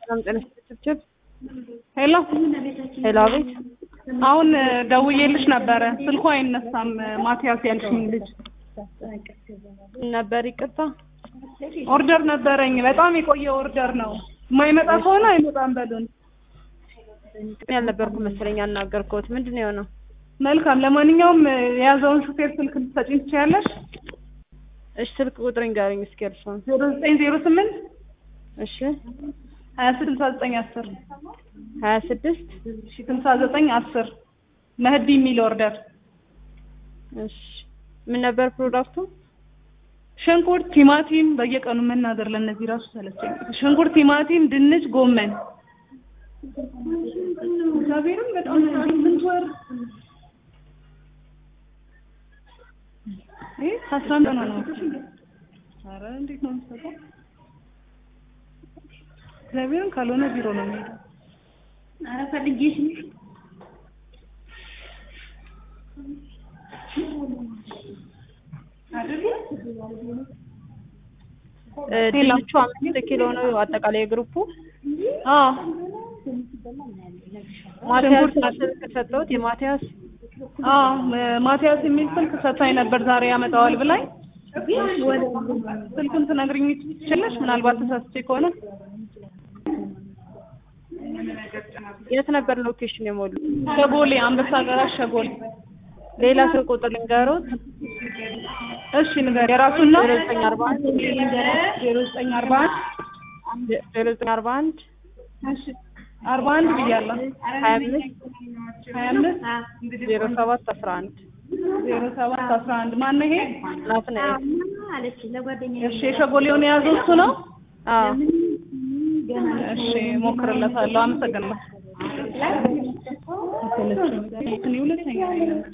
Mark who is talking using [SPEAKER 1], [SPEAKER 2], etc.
[SPEAKER 1] ሰላም ጤና ችብችብ
[SPEAKER 2] ሄሎ
[SPEAKER 1] ሄሎ፣ አቤት።
[SPEAKER 2] አሁን ደውዬልሽ ነበረ ስልኩ አይነሳም። ማቲያስ ያልሽኝ ልጅ
[SPEAKER 1] ነበር ይቅርታ።
[SPEAKER 2] ኦርደር ነበረኝ። በጣም የቆየ ኦርደር ነው። የማይመጣ ከሆነ አይመጣም በሉን።
[SPEAKER 1] ያልነበርኩ መሰለኝ ያናገርኩት። ምንድን ነው የሆነው?
[SPEAKER 2] መልካም። ለማንኛውም የያዘውን ሹፌር ስልክ ልትሰጪኝ ትችያለሽ?
[SPEAKER 1] እሺ፣ ስልክ ቁጥር ንገረኝ እስኪ እርሶን።
[SPEAKER 2] ዜሮ ዘጠኝ ዜሮ ስምንት
[SPEAKER 1] እሺ፣
[SPEAKER 2] ሀያ ስልሳ ዘጠኝ አስር
[SPEAKER 1] ሀያ ስድስት
[SPEAKER 2] ስልሳ ዘጠኝ አስር መህዲ የሚል ኦርደር
[SPEAKER 1] እሺ። ምን ነበር ፕሮዳክቱ?
[SPEAKER 2] ሽንኩርት፣ ቲማቲም በየቀኑ መናገር ለእነዚህ ራሱ ሰለቸኝ። ሽንኩርት፣ ቲማቲም፣ ድንች፣ ጎመን እግዚአብሔርም በጣም ስምንት ወር ይህ አስራ አንድ ቀኗ ነው። ኧረ እንዴት ነው የምትሰጠው? እግዚአብሔርን ካልሆነ ቢሮ ነው የሚሄደው። ኧረ ፈልጌሽ
[SPEAKER 1] ድንቹ አምስት ኪሎ ነው አጠቃላይ የግሩፑ።
[SPEAKER 2] አዎ
[SPEAKER 1] ማቲያስ ስልክ ሰጠሁት። የማቲያስ
[SPEAKER 2] አዎ ማቲያስ የሚል ስልክ ሰጥታኝ ነበር ዛሬ ያመጣዋል ብላኝ። ስልኩን ትነግሪኝ ትችላለሽ? ምናልባት ተሳስቼ ከሆነ
[SPEAKER 1] የት ነበር ሎኬሽን የሞሉ?
[SPEAKER 2] ሸጎሌ፣ አንበሳ ገራሽ ሸጎሌ።
[SPEAKER 1] ሌላ ስልክ ቁጥር ልንገሮት?
[SPEAKER 2] እሺ ንገር። የራሱን ነው
[SPEAKER 1] ዜሮ ዘጠኝ አርባ አንድ
[SPEAKER 2] ዜሮ ዘጠኝ አርባ አንድ
[SPEAKER 1] ዜሮ ዘጠኝ አርባ አንድ
[SPEAKER 2] እሺ አርባ አንድ ብያለሁ።
[SPEAKER 1] ሀያ አምስት
[SPEAKER 2] ሀያ አምስት
[SPEAKER 1] ዜሮ ሰባት አስራ አንድ
[SPEAKER 2] ዜሮ ሰባት አስራ አንድ ማነው ይሄ?
[SPEAKER 1] ናትናኤል።
[SPEAKER 2] እሺ የሸጎሌውን የያዘው እሱ ነው።
[SPEAKER 1] አዎ
[SPEAKER 2] እሺ ሞክርለታለሁ። አመሰግናለሁ። ሁለተኛ